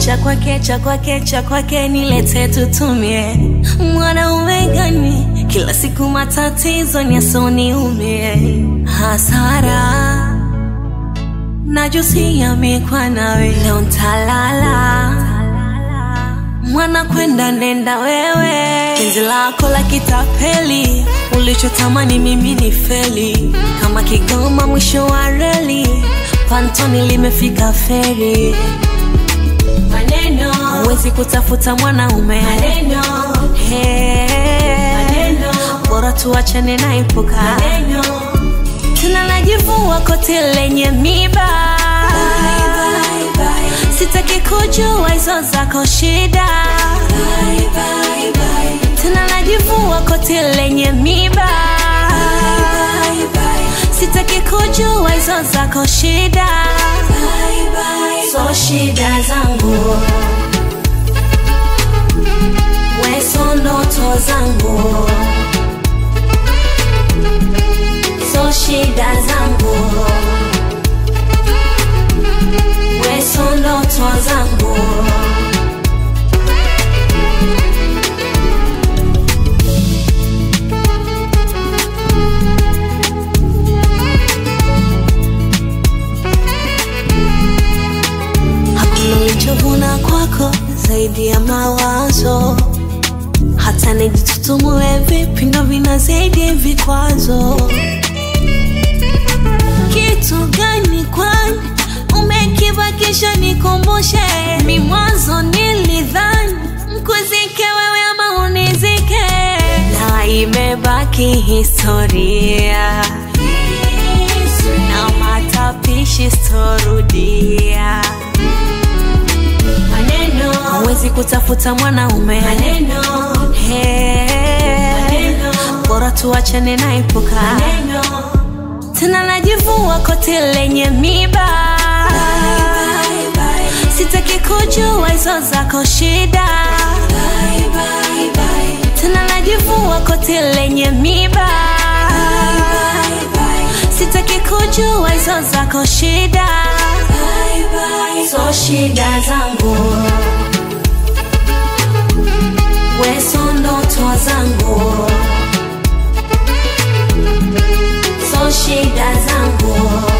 cha kwake cha kwake cha kwake nilete tutumie mwanaume gani kila siku matatizo nyasoniumie hasara najusia mikwa nawe leo ntalala mwana kwenda nenda wewe penzi lako la kitapeli ulichotamani mimi ni feli kama kigoma mwisho wa reli pantoni limefika feri maneno huwezi kutafuta mwanaume maneno hey. bora tuachane na ipuka maneno tena najivua koti lenye miba sitaki kujua hizo zako shida tena najivua koti lenye miba sitaki kujua hizo zako shida so shida zangu weso ndoto zangu so shida zangu weso ndoto zangu hakuna ulichovuna kwako zaidi ya mawazo hata nijitutumue vipi ndo vina zaidi vikwazo kitu gani kwani umekibakisha nikumbushe mi mwanzo nilidhani mkuzike wewe ama unizike na imebaki historia na matapishi storudia maneno hawezi kutafuta mwanaume maneno hey. bora tuachane na ipuka maneno tena najivua koti lenye miba sitaki kujua hizo zako shida tena najivua koti lenye miba sitaki kujua hizo zako shida so shida zangu weso ndoto zangu so shida zangu